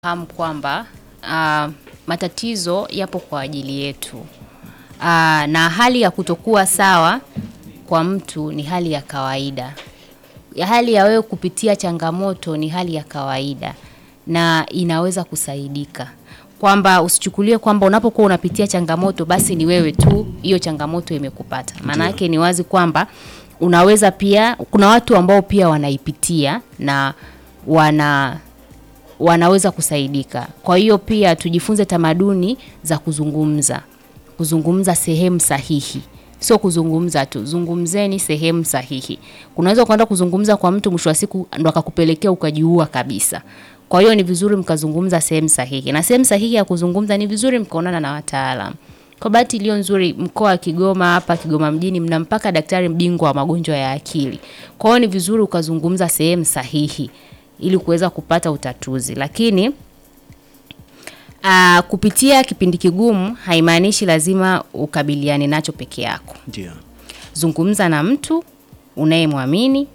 fahamu kwamba ah, matatizo yapo kwa ajili yetu. Uh, na hali ya kutokuwa sawa kwa mtu ni hali ya kawaida. Ya hali ya wewe kupitia changamoto ni hali ya kawaida na inaweza kusaidika. Kwamba usichukulie kwamba unapokuwa unapitia changamoto basi ni wewe tu hiyo changamoto imekupata. Maana yake ni wazi kwamba unaweza pia kuna watu ambao pia wanaipitia na wana wanaweza kusaidika. Kwa hiyo pia tujifunze tamaduni za kuzungumza. Kuzungumza sehemu sahihi. Sio kuzungumza tu, zungumzeni sehemu sahihi. Unaweza kwenda kuzungumza kwa mtu mwisho wa siku ndo akakupelekea ukajiua kabisa. Kwa hiyo ni vizuri mkazungumza sehemu sahihi. Na sehemu sahihi ya kuzungumza ni vizuri mkaonana na wataalamu. Kwa bahati iliyo nzuri mkoa wa Kigoma hapa Kigoma mjini mna mpaka daktari bingwa wa magonjwa ya akili. Kwa hiyo ni vizuri ukazungumza sehemu sahihi ili kuweza kupata utatuzi. Lakini aa, kupitia kipindi kigumu haimaanishi lazima ukabiliane nacho peke yako. Ndio. Zungumza na mtu unayemwamini